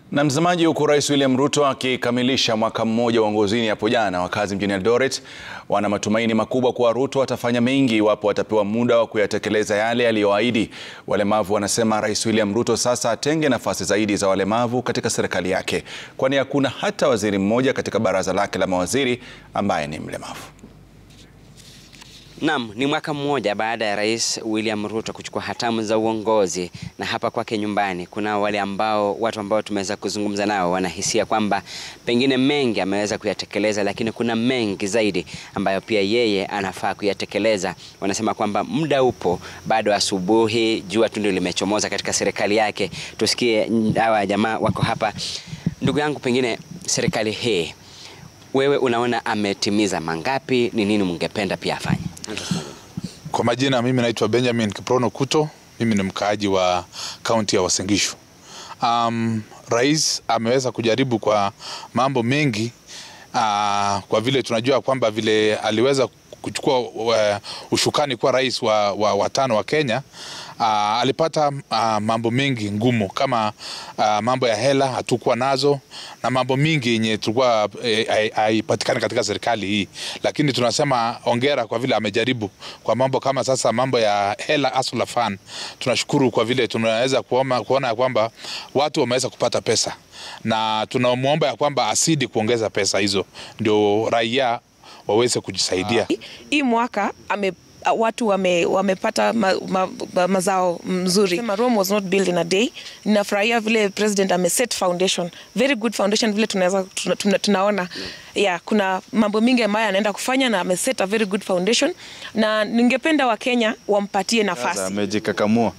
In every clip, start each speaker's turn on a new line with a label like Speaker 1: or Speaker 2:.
Speaker 1: Na mtazamaji, huku Rais William Ruto akikamilisha mwaka mmoja uongozini hapo jana, wakazi mjini Eldoret wana matumaini makubwa kuwa Ruto atafanya mengi iwapo atapewa muda wa kuyatekeleza yale aliyoahidi. Walemavu wanasema Rais William Ruto sasa atenge nafasi zaidi za walemavu katika serikali yake, kwani hakuna hata waziri mmoja katika baraza lake la mawaziri ambaye ni mlemavu.
Speaker 2: Naam, ni mwaka mmoja baada ya Rais William Ruto kuchukua hatamu za uongozi, na hapa kwake nyumbani kuna wale ambao watu ambao tumeweza kuzungumza nao wanahisia kwamba pengine mengi ameweza kuyatekeleza, lakini kuna mengi zaidi ambayo pia yeye anafaa kuyatekeleza. Wanasema kwamba muda upo bado, asubuhi jua tu ndio limechomoza katika serikali yake. Tusikie hawa jamaa wako hapa. Ndugu yangu, pengine serikali hii wewe unaona ametimiza mangapi? Ni nini mngependa pia afanye?
Speaker 3: Kwa majina mimi naitwa Benjamin Kiprono Kuto, mimi ni mkaaji wa kaunti ya Uasin Gishu. Um, rais ameweza kujaribu kwa mambo mengi uh, kwa vile tunajua kwamba vile aliweza kuchukua uh, ushukani kuwa rais wa, wa, wa tano wa Kenya uh, alipata uh, mambo mengi ngumu kama uh, mambo ya hela hatukuwa nazo na mambo mingi yenye tulikuwa haipatikani eh, katika serikali hii, lakini tunasema ongera kwa vile amejaribu kwa mambo kama sasa mambo ya hela Hustler Fund. Tunashukuru kwa vile tunaweza kuona, kuona ya kwamba watu wameweza kupata pesa na tunamwomba ya kwamba asidi kuongeza pesa hizo ndio raia waweze kujisaidia.
Speaker 4: Hii mwaka ame watu wame, wamepata ma, ma, ma, mazao mzuri. Rome was not built in a day. Ninafurahia vile president ame set foundation, very good foundation vile tunaweza tuna, tuna, tunaona yeah, kuna mambo mingi ambayo anaenda kufanya na ame set a very good foundation, na ningependa Wakenya wampatie nafasi.
Speaker 5: Amejikakamua.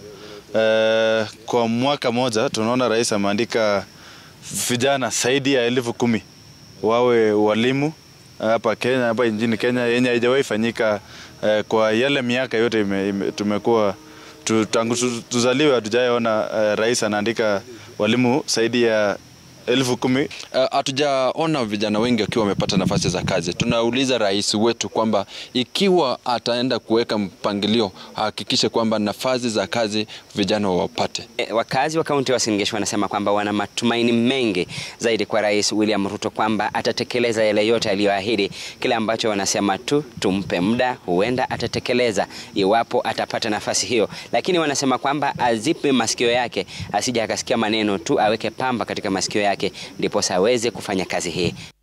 Speaker 5: Uh, kwa mwaka moja tunaona rais ameandika vijana zaidi ya elfu kumi wawe walimu hapa Kenya, hapa nchini Kenya yenye haijawahi fanyika eh, kwa yale miaka yote ime, ime, tumekuwa tu, tangu tuzaliwe hatujaona eh, rais anaandika walimu zaidi ya elfu kumi.
Speaker 6: Hatujaona uh, vijana wengi wakiwa wamepata nafasi za kazi. Tunauliza rais wetu kwamba ikiwa ataenda kuweka mpangilio ahakikishe kwamba nafasi za kazi vijana wapate.
Speaker 2: E, wakazi wa kaunti ya Uasin Gishu wanasema kwamba wana matumaini mengi zaidi kwa Rais William Ruto kwamba atatekeleza yale yote aliyoahidi. Kile ambacho wanasema tu tumpe muda, huenda atatekeleza iwapo atapata nafasi hiyo, lakini wanasema kwamba azipe masikio yake, asije akasikia maneno tu, aweke pamba katika masikio yake ndipo aweze kufanya kazi hii.